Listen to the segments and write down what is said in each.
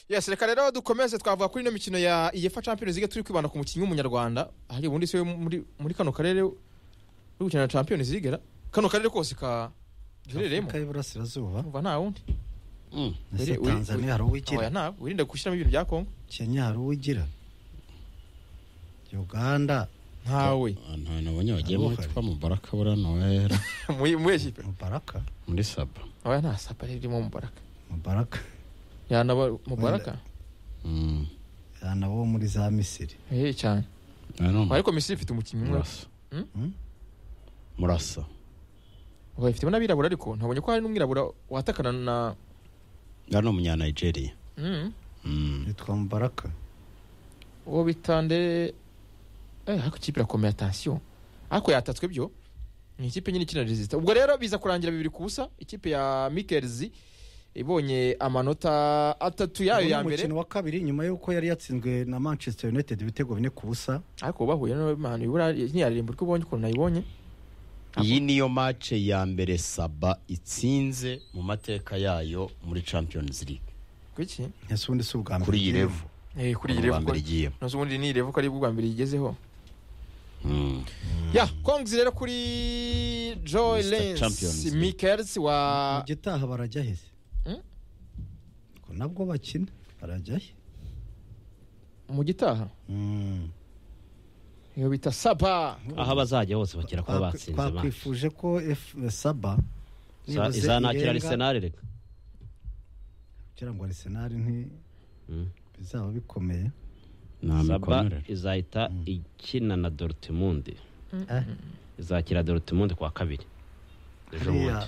yesi reka rero dukomeze twavuga kuri ino mikino ya iyefa champions league turi kwibanda ku mukinnyi w'umunyarwanda hari ubundi se muri muri kano karere uri gukina na champions league ra kano karere kose ka duherereyemo afurika y'iburasirazuba umva nta wundi Mm. ese Uri- uri- tanzania hari oya uwigira ntawe wirinde gushyiramo ibintu bya kongo kenya hari uwigira uganda ntawe ahantu nabonye wagiye Ntabwo muri uhari. twa mubaraka buriya nohera muri muri ekipe mubaraka muri saba oya nta sapa ririmo mubaraka mubaraka yanaba mubaraka Mm. yana wo muri za misiri hehe cyane I don't know. ariko misiri ifite umukinnyi umwe murasa Mm? murasa oya ifitemo n'abirabura ariko ntabonye ko hari n'umwirabura watakana na ari ni umunyanigeria Mm. Mm. yitwa mubaraka uwo bita ndere eh ariko ikipe irakomeye atansiyo ariko yatatswe byo ni ikipe nyine ikina resisita ubwo rero biza kurangira bibiri ku busa ikipe ya mikelzi ibonye amanota atatu yayo Uwo ni ya mbere umukino wa kabiri nyuma y'uko yari yatsinzwe na manchester united ibitego bine ku busa ariko bahuye n'imana ibura ntiyaririmba uko ubonye ukuntu nayibonye iyi niyo mace ya mbere saba itsinze mu mateka yayo muri champions league kuki ese ubundi si ubwa mbere kuri iyi igiyemo. revu eh kuri iyi Ubwa revo mbere igiyemo nose ubundi ni revo ko ari ubwa mbere igezeho Mm. ya kongizi rero kuri joy Mr. Champions lensi League. mikelzi wa mu gitaha barajya he se Mm? Ubwo nabwo bakina barajya he mu gitaha Mm. iyo bita saba aho bazajya hose bakira kuba Twakwi- batsinze match. twakwifuje ko F- saba Za- nibuze izanakira irenga- arisenali reka kugira ngo arisenali Mm. ntibizaba bikomeye nta saba mikomerere izahita ikina na dortmund Eh? izakira dortmund kuwa kabiri ejo Hariya, bundi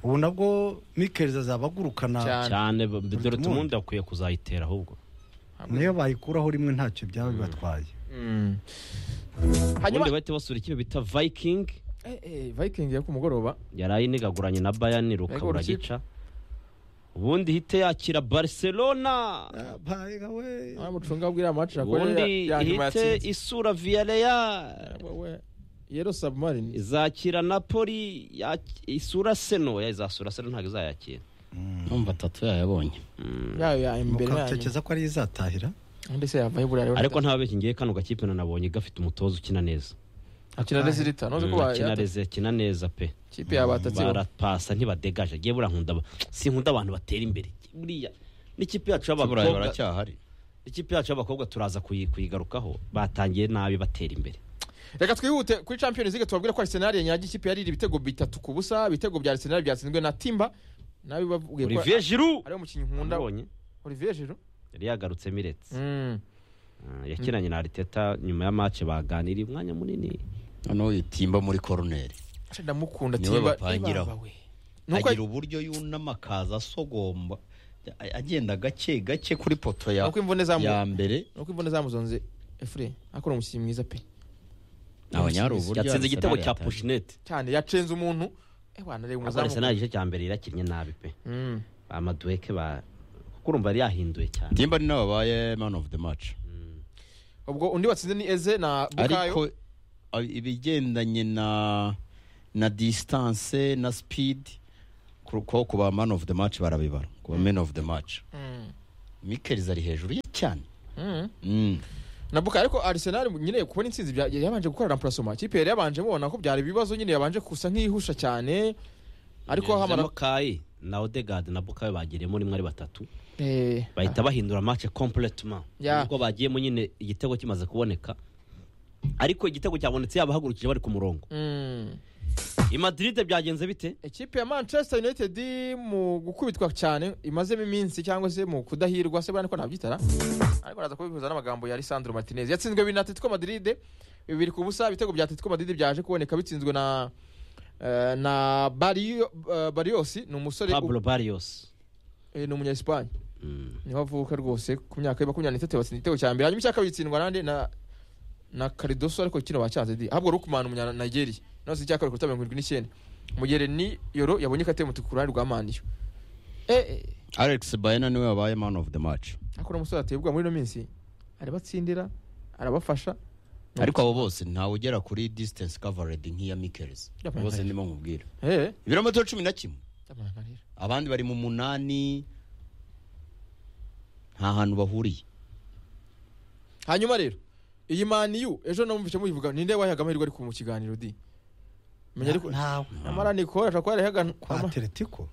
ubu nabwo mikerizi azaba agurukana Cyane. cyane b- Dortmund. dortmund akwiye kuzayitera ahubwo niyo bayikuraho rimwe ntacyo byaba bibatwaye Mm. hanyuma ubundi bahita basura ikipe bita viking Eh, eh, viking yo ku mugoroba yaraye inigaguranye na bayani Ariko ruka urukiko- uragica ubundi ihite yakira barcelona Abaye we. amucunga abwira amacu ubundi ihite isura viyareya yero submarine izakira napoli yaki- isura seno ya izasura seno ntabwo izayakira numva atatu yayabonye yayo ya imbere yanyu mukakekeza ko ari izatahira ndetse yavaye buriya rero ariko nta bekingiye kano gakipe nanabonye gafite umutoza ukina neza akina neza irita noze ko Mm, akina ba neza akina neza pe kipe yabatatse barapasa ntibadegaje agiye buriya nkunda aba- sinkunda abantu batera imbere buriya n'ikipe yacu burayi y'abakobwa baracyahari ikipe yacu y'abakobwa turaza kuyi- kuyigarukaho batangiye nabi batera imbere reka twihute kuri champions league tubabwira ko arsenal yanyagiye ikipe yarira ibitego bitatu ku busa ibitego bya arsenal byatsinzwe na timba nabi babwiye ko olivier giroud ariwo mukinnyi nkunda amubonye olivier jiro yari yagarutse miretse Ah, yakinanye na ariteta nyuma ya match baganiriye umwanya munini noneho yitimba muri koroneri ndamukunda Niwe timba bapangiraho. ibaba we. Nuko- agira uburyo yunama akaza asogomba a- agenda gake gake kuri poto ya nuko imvune zamu ya mbere nuko imvone zamuzonze efure akora umukinnyi mwiza pe abanyari uburyo yatsinze igitego Arsenal cya yataye. pushinete cyane yacenze umuntu eh wana reba ariko arisenali umuzamu igice cya mbere yarakinnye nabi pe Mm. amaduweke ba kuko urumva yari yahinduye cyane Timba ni nawe wabaye man of the match ubwo undi watsinze ni eze na bukayo ariko a- ibigendanye na na distance na speed ku- ko ku ba man of the match barabibara ku ba men of the match Mm. mikeliz ari hejuru ye cyane Mm. Mm. na bukayo ariko arsenal nyine kubona intsinzi bya- yabanje gukorera purasoma ikipe yari yabanje mubona ko byari ibibazo nyine yabanje gusa nk'ihusha cyane ariko hamara kayi na odegard na bukayo bagiriyemo rimwe ari batatu Eh, bahita bahindura match completement Ya. ubwo bagiyemo nyine igitego kimaze kuboneka ariko igitego cyabonetse yabahagurukije bari ku murongo mm. i madrid byagenze bite ikipe ya manchester united mu gukubitwa cyane imazemo iminsi cyangwa se mu kudahirwa se buriya niko nabyitara ariko araza kubihuza n'amagambo ya lisandro martinez yatsinzwe bibiri na atletico madrid bibiri ku busa ibitego bya atletico madrid byaje kuboneka bitsinzwe na eh, na Barrio- eh, bariosi ni umusore pablo barrios eh, ni umunya espagne Mm. niho avuka rwose ku myaka ye makumyabiri n'itatu batsinze igitego cya mbere hanyuma icya kabiri gitsindwa nande na na karidoso ariko kino bacyanze di ahubwo rukumana umunya nigeria nose icya kabiri kuruta mirongo irindwi n'icyenda mugere ni yoro yabonye kateye mutuku ku ruhande rwa maniyo eh eh, alex bayena niwe wabaye man of the match ariko uno musore ateye ubwoba muri ino minsi arabatsindira arabafasha Ni ariko abo bose ntawe ugera kuri distance covered nk'iya mikeliz Yabaye bose hejuru. ndimo nkubwira umuti- eh ibirometero cumi na kimwe ndamurangarira abandi bari mu munani nta hantu bahuriye hanyuma rero iyi maniyu ejo namubishe muyivuga ninde wayihaga amahirwe ariko mu kiganiro di menya ariko ntawe nyamara nikora ashobora kuba yarayihaga kwa atletico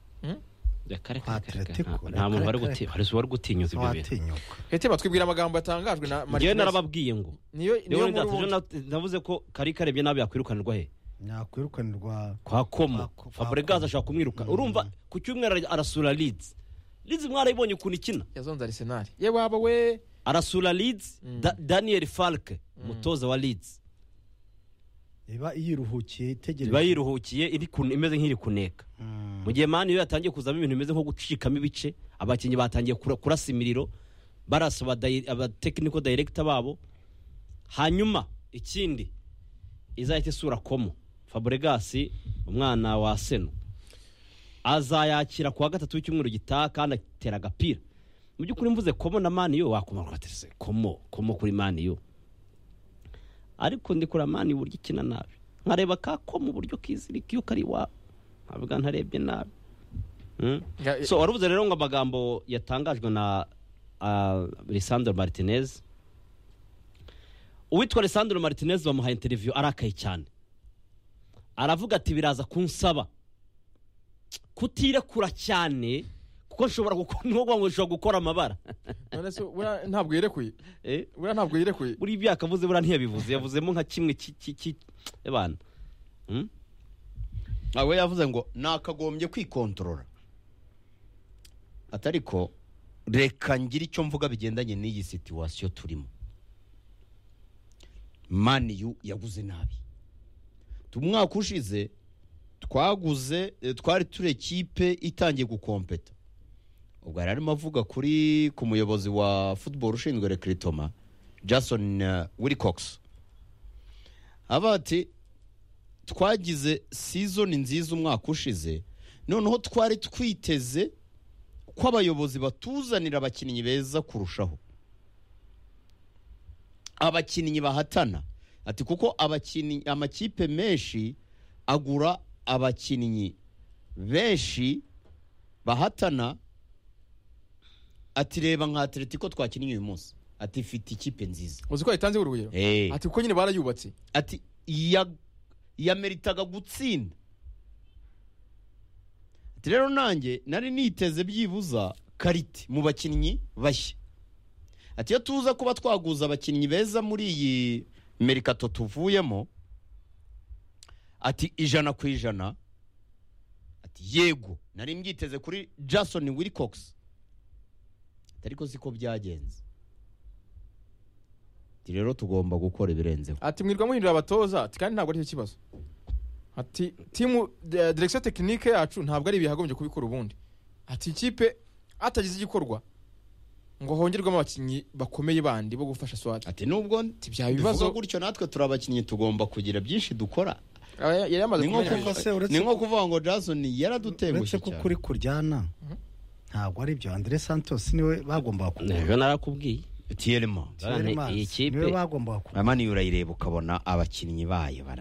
reka reka Kwa reka, reka Atletico, nta- nta muntu wari reka, guti- reka. hari uwari gutinyuza ibyo bintu ntawatinyuka hete batwibwira amagambo yatangajwe na ngewe Martinez. narababwiye ngo niyo niyo rero muri ndateje ubu- navuze ko kari karebye nabi yakwirukanirwa he yakwirukanirwa kwa komo Kwa- kwa fabregas Komo. ashaka kumwiruka Mm. urumva ku cyumweru ara- arasura leeds leeds mwarayibonye ukuntu ikina yazonze Arsenal ye waba we arasura leeds Mm. Da- daniel falke umutoza wa leeds iba yiruhukiye iba itegereje yiruhukiye iri kun- imeze nk'iri kuneka Mm. mu gihe mani iyo yatangiye kuzamo ibintu bimeze nko gucikamo ibice abakinnyi batangiye kura- kurasa imiriro barasa abatekiniko dayiregita babo hanyuma ikindi izahita isura komo faburegasi umwana wa seno azayakira ku wa gatatu w'icyumweru gitaha kandi atera agapira mu by'ukuri mvuze komo na mani yo wakomaga ugatese komo komo kuri mani yo ariko ndi kureba mani uburyo ikina nabi nkareba ka komo uburyo kizirika iyo kari iwabo nkavuga ntarebye nabi Mm. Nga- so waravuze rero ngo amagambo yatangajwe na uh, lisandro martinez uwitwa lisandro martinez bamuhaye interiviyu arakaye cyane aravuga ati biraza kunsaba kutirekura cyane kuko nshobora gukora ni ngombwa ngo nshobora gukora amabara none se buriya ntabwo yerekuye Eh, buriya ntabwo yerekuye buriya ibyo yakavuze buriya ntiyabivuze yavuzemo nka kimwe ki- ki- ki- ebana Mm? we yavuze ngo nakagombye kwikontorora atari ko reka ngire icyo mvuga bigendanye n'iyi situwasiyo turimo maniyu yaguze nabi Tu- umwaka ushize twaguze eh, twari turi ekipe itangiye gukompeta ubwo yari arimo avuga kuri ku muyobozi wa football ushinzwe rekiritoma jason eh, wilcox aba ati twagize season nziza umwaka ushize noneho twari twiteze ko abayobozi batuzanira abakinnyi beza kurushaho abakinnyi bahatana ati kuko abakinnyi amakipe menshi agura abakinnyi benshi bahatana ati reba nka atletico twakinnye uyu munsi ati ifite ikipe nziza uzi ko yatanze urugero hey. ati kuko nyine barayubatse ati ya yameritaga gutsinda ati rero nanjye nari niteze byibuza karite mu bakinnyi bashya ati iyo tuza kuba twaguza abakinnyi beza muri iyi merikato tuvuyemo ati ijana ku ijana ati yego nari mbyiteze kuri jason wilcox Ati, ariko siko byagenze ati rero tugomba gukora ibirenzeho ati mwirwa muhindura abatoza ati kandi ntabwo ari cyo kibazo ati timu de- direction technique yacu ntabwo ari ibi yagombye kubikora ubundi ati ikipe atagize igikorwa ngo hongerwemo abakinnyi bakomeye bandi bo gufasha swati ati nubwo byaba ibibazo- tuvuga gutyo natwe turi abakinnyi tugomba kugira byinshi dukora Aba yari yamaze ni nko kumenya kuva- gusa. se kuvuga- uretse ni nko ko- kuvuga ngo jason uretse yaradutengushye ko cyane kuri kuryana ntabwo ari byo andre santos niwe bagombaga kugura ejo narakubwiye tiyerima Bana, iyi Tielemans kipe- niwe bagombaga kugura amani urayireba ukabona abakinnyi bayo bara